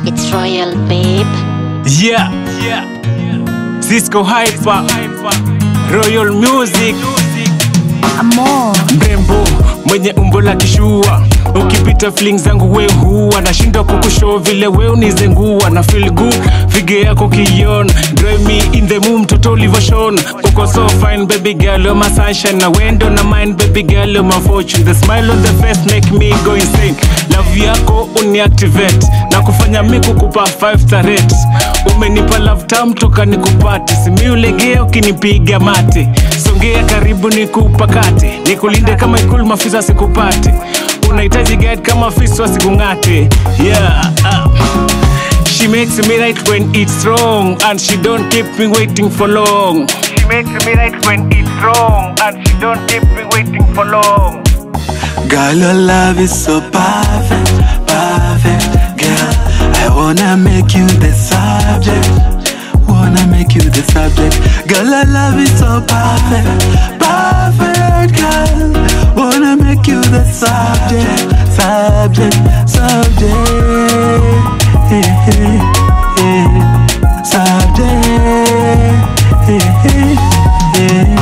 It's royal, babe. Yeah, yeah, Cisco Hyper, Royal Music, Amor. mrembo mwenye umbo la kishua ukipita fling zangu we huwa nashindwa kukushow vile we unizengua na feel good fige yako kiona drive me in the mood mtoto ulivoshona uko so fine baby girl you're my sunshine na wendo na mind baby girl you're my fortune the smile on the face make me go insane love yako uniactivate na kufanya mi kukupa 5 star rate umenipa love tam toka nikupate simi ulegea ukinipiga mate songea karibu nikupakate nikulinde kama ikulu mafisa sikupate unahitaji guide kama fiswa sikung'ate yeah uh. She makes me right when it's wrong and she don't keep me waiting for long. She makes me right when it's wrong and she don't keep me waiting for long. Girl, your love is so perfect, perfect, girl. I wanna make you the subject, wanna make you the subject. Girl, your love is so perfect, perfect, girl. Wanna make you the subject, subject, subject. Hey, hey, hey. Subject. Hey, hey, hey.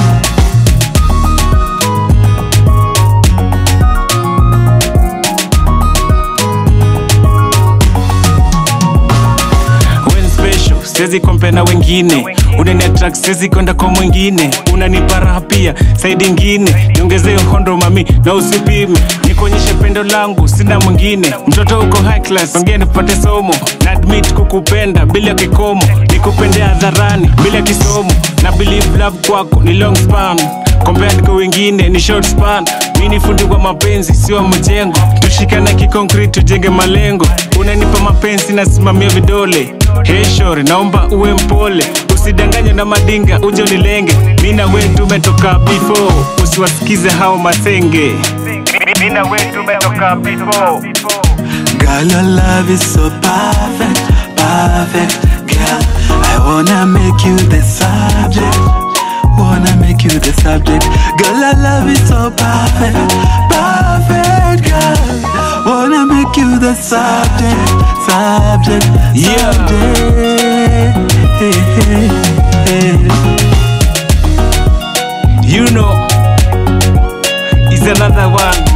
When special, siwezi kompe na wengine unani attract siwezi kwenda kwa mwingine unanipa raha pia saidi ingine niongezee hondo mami na usipime nikuonyeshe pendo langu sina mwingine mtoto uko high class ongea nipate somo na admit kukupenda bila kikomo nikupende hadharani bila kisomo na believe love kwako ni long span compared kwa wengine ni short span mi ni fundi kwa mapenzi sio mjengo tushikane kikonkrit tujenge malengo unanipa mapenzi nasimamia vidole heshore naomba uwe mpole usidanganye na madinga uje unilenge mi na we tumetoka before usiwasikize hao masenge mi na we tumetoka before Girl, your love is so perfect, perfect, girl. I wanna make you the subject, wanna make you the subject. Girl, your love is so perfect, perfect, girl. Wanna make you the subject, subject, Yeah. subject. Hey, hey, hey. you know is another one